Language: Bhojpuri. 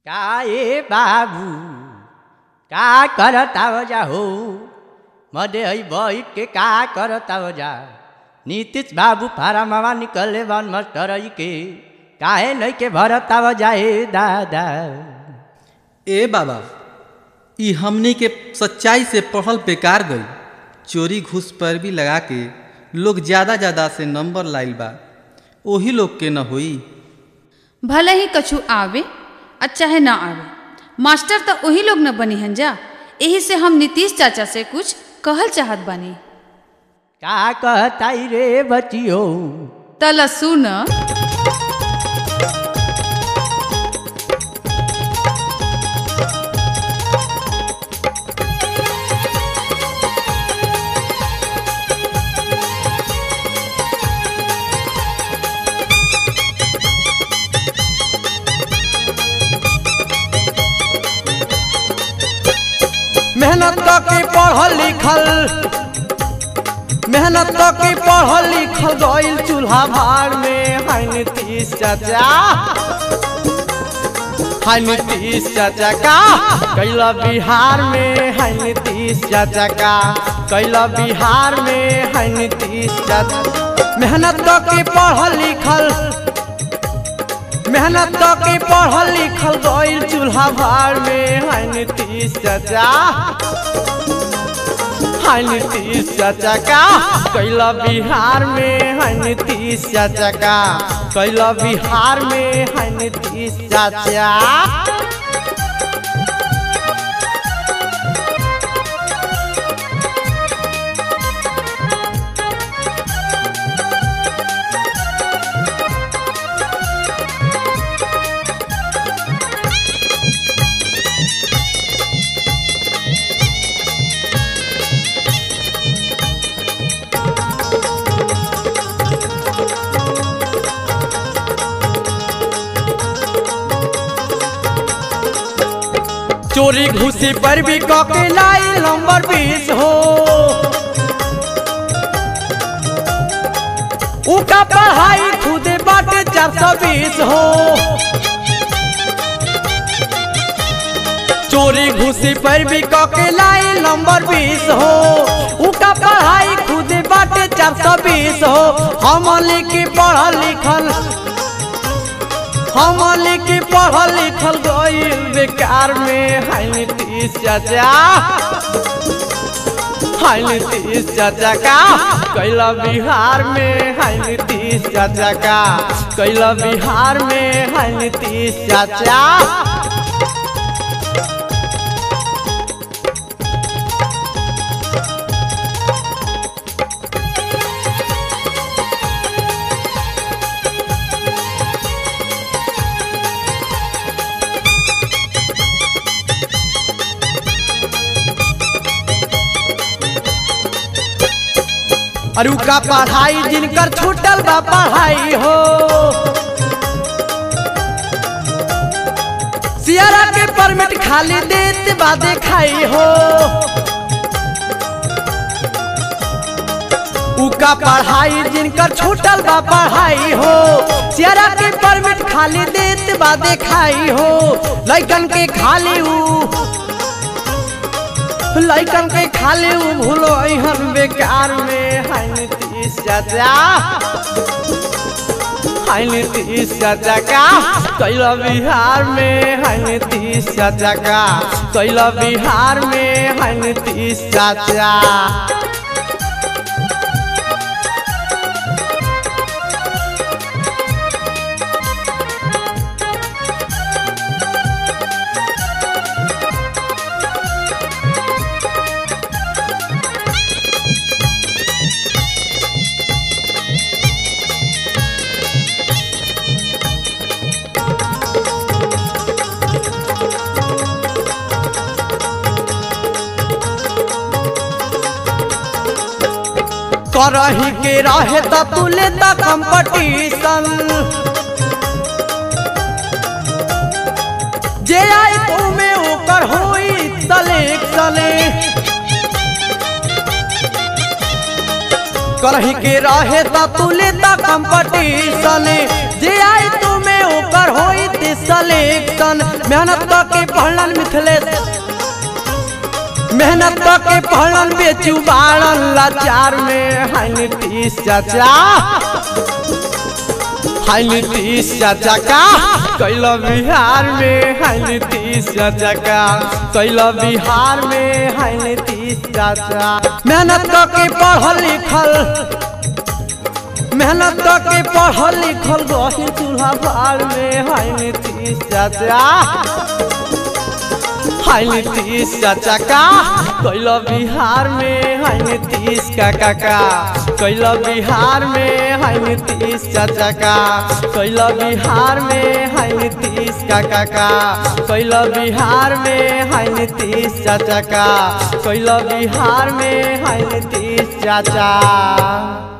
काय बाबू का करता जा हो मधे है बैठ के का करता जा नीतीश बाबू फारा मामा निकले बन मास्टर के काहे नहीं के भरता जाए दादा ए बाबा ई हमनी के सच्चाई से पढ़ल बेकार गई चोरी घूस पर भी लगा के लोग ज़्यादा ज़्यादा से नंबर लाइल बा ओही लोग के न होई भले ही कछु आवे आ चाहे ना आवे मास्टर तो वही लोग न बनी हन जा यही से हम नीतीश चाचा से कुछ कहल चाहत बानी का कहता रे बचियो तला सुन मेहनत की पढ़ल लिखल मेहनत की पढ़ल लिखल गईल चूल्हा भाड़ में है नीतीश चाचा है नीतीश चाचा का कैला बिहार में है नीतीश चाचा का कैला बिहार में है नीतीश चाचा मेहनत की पढ़ल लिखल मेहनत की पढ़ल लिखल गईल चूल्हा भाड़ में है नीतीश चाचा है नीतीश चाचा का कैला बिहार में है नीतीश चाचा का कैला बिहार में है नीतीश चाचा चोरी घुसी पर भी कॉपी लाई नंबर बीस हो उका पढ़ाई खुद बाटे चार सौ बीस हो चोरी घुसी पर भी कॉपी लाई नंबर बीस हो उका पढ़ाई खुद बाटे चार सौ बीस हो हम लिखी पढ़ल लिखल हम लिखी पढ़ल लिखल गईल बेकार में है नीतीश चाचा है नीतीश चाचा का कैला बिहार में है नीतीश चाचा का कैला बिहार में है नीतीश चाचा अरु का पढ़ाई जिनकर छूटल बा पढ़ाई हो सियारा के परमिट खाली देत बा देखाई हो उका पढ़ाई जिनकर छूटल बा पढ़ाई हो सियारा के परमिट खाली देत बा देखाई हो लइकन के खाली ऊ लइकन के खाली उ भूलो अहन बेकार में है नीतीश चाचा है नीतीश चाचा का कैला बिहार में है नीतीश चाचा का कैला बिहार में है नीतीश चाचा करही के रहे त तुले त कंपटीशन जे आई तू में ओकर होई सिलेक्शन करही के रहे त तुले त कंपटीशन जे आई तू में ओकर एकर होई थी सलेक्शन मेहनत के पढ़लन मिथिलेश मेहनत के पढ़लन बेचू बाड़न लाचार में हाय नीतीश चाचा हाय नीतीश चाचा का कैला बिहार में हाय नीतीश चाचा का कैला बिहार में हाय नीतीश चाचा मेहनत के पढ़ल लिखल मेहनत के पढ़ल लिखल गही चूल्हा भार में हाय नीतीश चाचा हाय नीतीश चाचा का कैला बिहार में हाय नीतीश काका का कैला बिहार में हाय नीतीश चाचा का कैला बिहार में हाय नीतीश काका का कैला बिहार में हाय नीतीश चाचा का कैला बिहार में हाय नीतीश चाचा